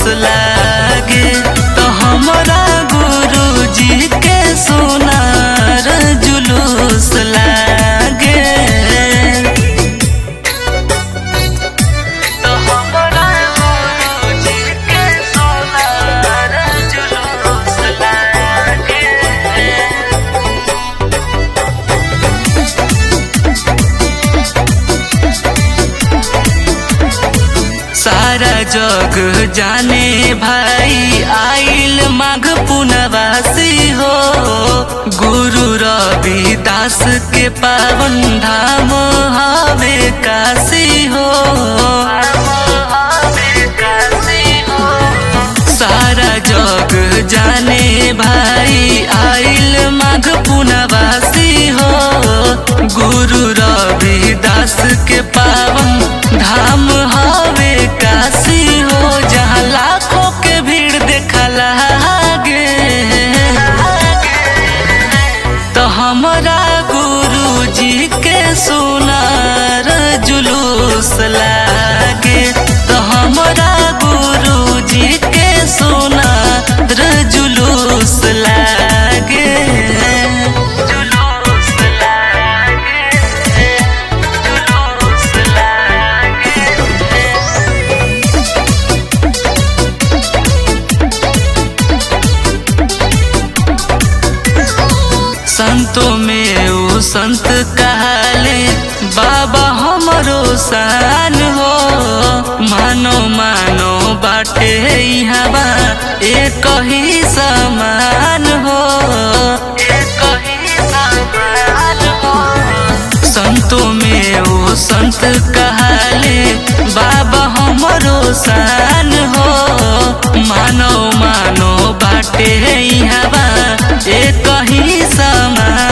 लागे तो हमरा गुरुजी के सोनार जुलूस लागे तो हमरा गुरुजी के सोनार जुलूस लागे सारा जग जाने भाई आइल माघ पुनवासी हो गुरु रविदास के पावन धाम हवे काशी हो सारा जग जाने भाई आइल माघ पुनवासी हो गुरु रविदास के पावन धाम हवे काशी हो जहाँ लाखों के भीड़ देखला गे तो हमरा गुरु जी के सुनार जुलूस लागे तो हमरा गुरु जी के सुनार जुलूस लागे जुलूस लागे जुलूस लागे संतों में वो संत कहले बाबा हमरो शान हो मानो मानो बाटे हवा एक ही समान हो एक ही समान हो संतों में वो संत कहले बाबा हमरो शान हो मानो मानो बाटे हवा एक ही समान